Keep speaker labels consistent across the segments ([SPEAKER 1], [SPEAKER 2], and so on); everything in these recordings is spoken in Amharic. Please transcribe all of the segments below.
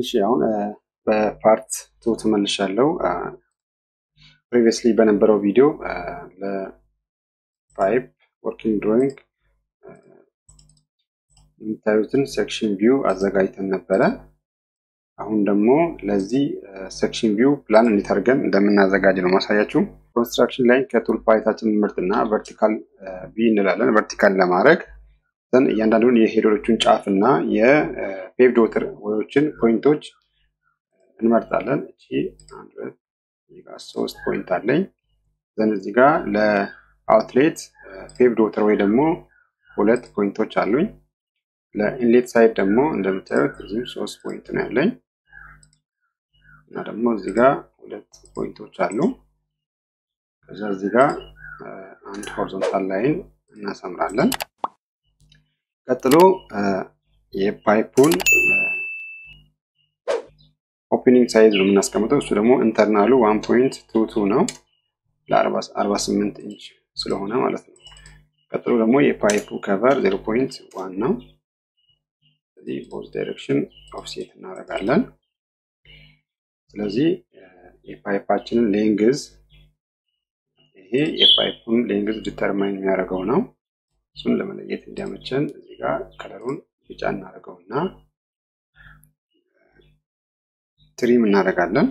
[SPEAKER 1] እሺ አሁን በፓርት ቱ ተመልሻለሁ። ፕሪቪየስሊ በነበረው ቪዲዮ ለፓይፕ ወርኪንግ ድሮይንግ የምታዩትን ሴክሽን ቪው አዘጋጅተን ነበረ። አሁን ደግሞ ለዚህ ሴክሽን ቪው ፕላን እንዴት አድርገን እንደምናዘጋጅ ነው ማሳያችሁ። ኮንስትራክሽን ላይ ከቱል ፓሌታችን ምርጥና ቨርቲካል ቪ እንላለን። ቨርቲካል ለማድረግ ዘን እያንዳንዱን የሄደሮቹን ጫፍ እና የፔቭድ ወተር ወዮችን ፖይንቶች እንመርጣለን። እቺ አንድ ሁለት እዚህ ጋር ሶስት ፖይንት አለኝ። ዘን እዚህ ጋር ለአውትሌት ፔቭድ ወተር ወይ ደግሞ ሁለት ፖይንቶች አሉኝ። ለኢንሌት ሳይድ ደግሞ እንደምታዩት እዚህም ሶስት ፖይንት ነው ያለኝ እና ደግሞ እዚህ ጋር ሁለት ፖይንቶች አሉ። ከዛ እዚህ ጋር አንድ ሆሪዞንታል ላይን እናሰምራለን። ቀጥሎ የፓይፑን ኦፕኒንግ ሳይዝ ነው የምናስቀምጠው። እሱ ደግሞ ኢንተርናሉ ዋን ፖይንት ቱ ቱ ነው ለአርባ ስምንት ኢንች ስለሆነ ማለት ነው። ቀጥሎ ደግሞ የፓይፑ ከቨር ዜሮ ፖይንት ዋን ነው። ስለዚህ ቦዝ ዳይሬክሽን ኦፍሴት እናደርጋለን። ስለዚህ የፓይፓችንን ሌንግዝ ይሄ የፓይፑን ሌንግዝ ዲተርማይን የሚያደርገው ነው። እሱን ለመለየት እንዲያመቸን እዚህ ጋር ከለሩን ቢጫ እናደርገው እና ትሪም እናደርጋለን።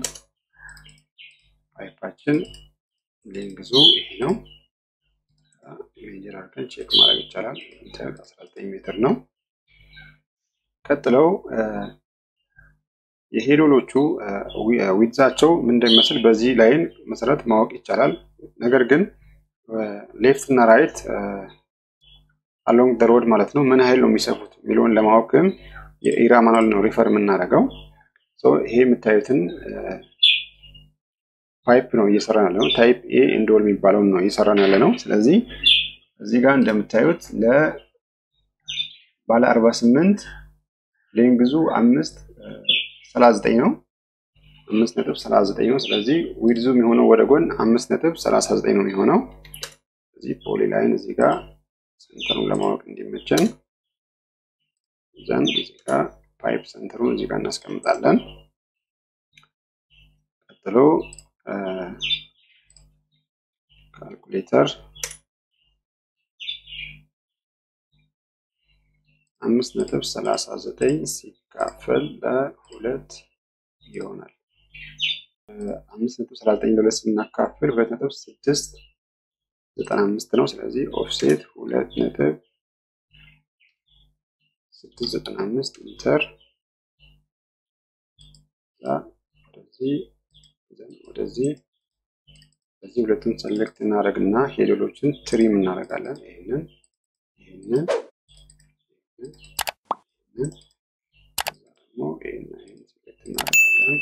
[SPEAKER 1] ፓይፓችን ሌንግዙ ይሄ ነው። ሜጀር አድርገን ቼክ ማድረግ ይቻላል። 19 ሜትር ነው። ቀጥለው የሄዶሎቹ ዊድዛቸው ምን እንደሚመስል በዚህ ላይን መሰረት ማወቅ ይቻላል። ነገር ግን ሌፍት እና ራይት አሎንግ ደ ሮድ ማለት ነው ምን ያህል ነው የሚሰፉት የሚለውን ለማወቅም የኢራ ማኑዋል ነው ሪፈር የምናደርገው። ይሄ የምታዩትን ፓይፕ ነው እየሰራን ያለ ነው። ታይፕ ኤ ኢንዶል የሚባለውን ነው እየሰራን ያለ ነው። ስለዚህ እዚህ ጋር እንደምታዩት ለባለ 48 ሌንግዙ አምስት ሰላሳ ዘጠኝ ነው። አምስት ነጥብ ሰላሳ ዘጠኝ ነው። ስለዚህ ዊድዙ የሚሆነው ወደ ጎን አምስት ነጥብ ሰላሳ ዘጠኝ ነው የሚሆነው። እዚህ ፖሊ ላይን እዚህ ጋር ሰንተሩን ለማወቅ እንዲመቸን ዘንድ እዚህ ጋር ፓይፕ ሰንተሩን እዚህ ጋር እናስቀምጣለን። ቀጥሎ ካልኩሌተር አምስት ነጥብ ሰላሳ ዘጠኝ ሲካፈል ለሁለት ይሆናል። አምስት ነጥብ ሰላሳ ዘጠኝ ለሁለት ስናካፍል ሁለት ነጥብ ስድስት ዘጠና አምስት ነው። ስለዚህ ኦፍሴት ሁለት ነጥብ ስድስት ዘጠና አምስት ኢንተር ወደዚህ ወደዚህ በዚህ ሁለቱን ሰሌክት እናደርግና ሄዶሎችን ትሪም እናደርጋለን። ይህንን ይህንን ይህንን ደግሞ ይህን ይህን ሰሌክት እናደርጋለን።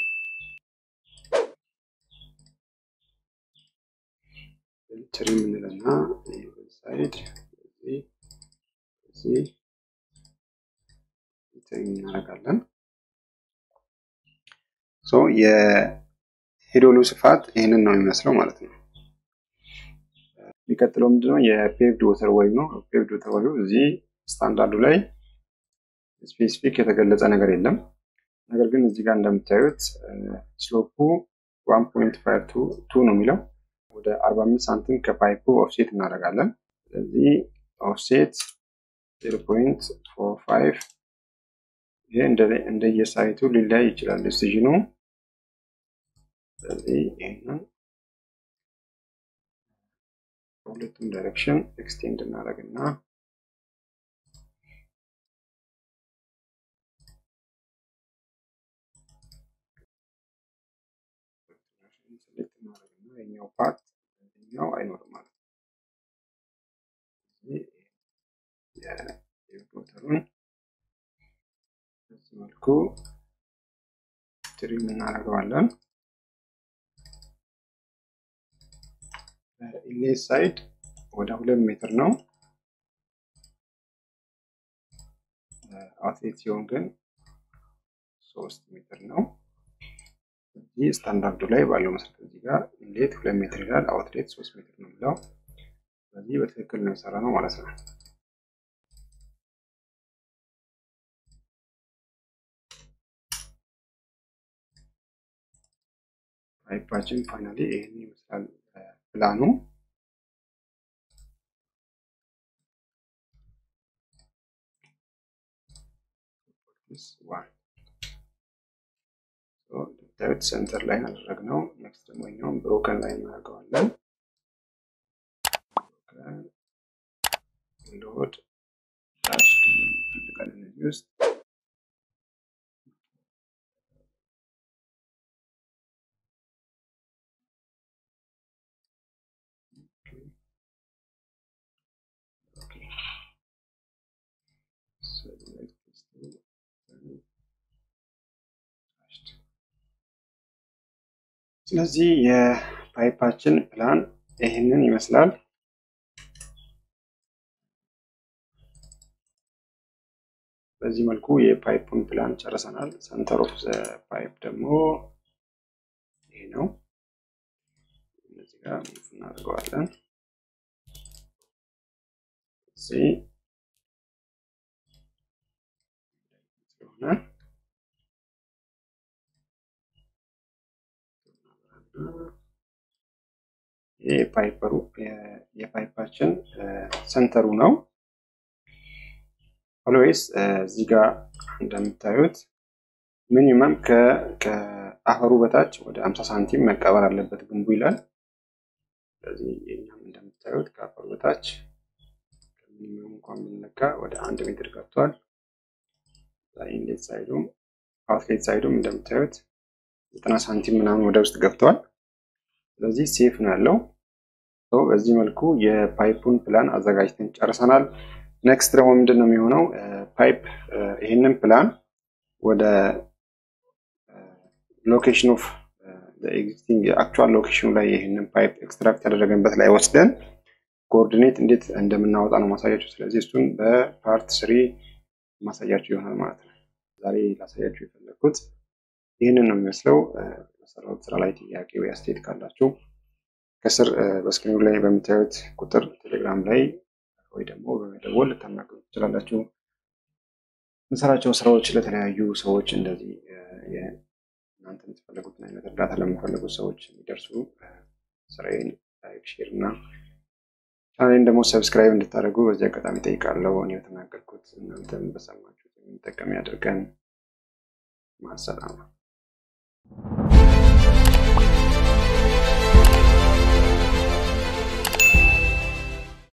[SPEAKER 1] ትሪም እንልና ሳይድ በዚህ በዚህ ትሪም እናደርጋለን። ሶ የሄዶሉ ስፋት ይህንን ነው የሚመስለው ማለት ነው። የሚቀጥለው ምንድነው? የፔቭድ ወተር ወይ ነው። ፔቭድ ወተር ወይ እዚህ ስታንዳርዱ ላይ ስፔሲፊክ የተገለጸ ነገር የለም። ነገር ግን እዚህ ጋር እንደምታዩት ስሎፑ ዋን ፖይንት ፋይቭ ቱ ነው የሚለው ወደ አርባ አምስት ሳንቲም ከፓይፑ ኦፍሴት እናደርጋለን። ስለዚህ ኦፍሴት ዜሮ ፖይንት ፎር ፋይቭ ይሄ እንደየሳይቱ ሊለያይ ይችላል ዲሲዥኑ። ስለዚህ ይህንን በሁለቱም ዳይሬክሽን ኤክስቴንድ እናደርግና ሴሌክት እናደርግና የኛው ፓርት ኛው አይኖርም ማለት ነው። የቦተሩን በዚህ መልኩ ትሪም እናደርገዋለን። ኢንሌት ሳይድ ወደ ሁለት ሜትር ነው። አውትሌት ሲሆን ግን ሶስት ሜትር ነው። እዚህ ስታንዳርዱ ላይ ባለው መሰረት እዚህ ጋር ኢንሌት ሁለት ሜትር ይላል፣ አውትሌት ሶስት ሜትር ነው የሚለው። ስለዚህ በትክክል ነው የሰራ ነው ማለት ነው። ፓይፓችን ፋይናሊ ይህን ይመስላል ፕላኑ። እንደምታዩት ሴንተር ላይ አደረግነው። ኔክስት ደግሞ ኛውም ብሮከን ላይ እናደርገዋለን። ሎድ ዳሽ ፈልጋለን እዚህ ውስጥ ስለዚህ የፓይፓችን ፕላን ይህንን ይመስላል። በዚህ መልኩ የፓይፑን ፕላን ጨርሰናል። ሰንተር ኦፍ ፓይፕ ደግሞ ይሄ ነው። እዚህ ጋር ሙቭ እናደርገዋለን። እዚህ ስለሆነ የፓይፐሩ የፓይፓችን ሰንተሩ ነው። ኦልዌይስ እዚህ ጋር እንደምታዩት ሚኒመም ከአፈሩ በታች ወደ 50 ሳንቲም መቀበር አለበት ግንቡ ይላል። ስለዚህ የኛም እንደምታዩት ከአፈሩ በታች ሚኒመም እንኳን ብንለካ ወደ አንድ ሜትር ገብቷል። ኢንሌት ሳይዱም አውትሌት ሳይዱም እንደምታዩት ዘጠና ሳንቲም ምናምን ወደ ውስጥ ገብተዋል። ስለዚህ ሴፍ ነው ያለው። በዚህ መልኩ የፓይፑን ፕላን አዘጋጅተን ጨርሰናል። ኔክስት ደግሞ ምንድን ነው የሚሆነው? ፓይፕ ይህንን ፕላን ወደ ሎኬሽን ኦፍ ኤግዚስቲንግ የአክቹዋል ሎኬሽኑ ላይ ይህንን ፓይፕ ኤክስትራክት ያደረገንበት ላይ ወስደን ኮኦርዲኔት እንዴት እንደምናወጣ ነው ማሳያችሁ። ስለዚህ እሱን በፓርት ስሪ ማሳያችሁ ይሆናል ማለት ነው። ዛሬ ላሳያችሁ የፈለግኩት ይህንን ነው የሚመስለው። በሰራሁት ስራ ላይ ጥያቄ ወይ አስተያየት ካላችሁ ከስር በስክሪኑ ላይ በምታዩት ቁጥር ቴሌግራም ላይ ወይ ደግሞ በመደወል ልታናገሩ ትችላላችሁ። የምሰራቸው ስራዎች ለተለያዩ ሰዎች እንደዚህ እናንተ የምትፈልጉትን አይነት እርዳታ ለሚፈልጉት ሰዎች የሚደርሱ ስራዬን ላይክ፣ ሼር እና ቻናሌን ደግሞ ሰብስክራይብ እንድታደርጉ በዚህ አጋጣሚ ጠይቃለሁ። እኔ በተናገርኩት እናንተም በሰማችሁት የሚጠቀም ያደርገን። ማሰላማ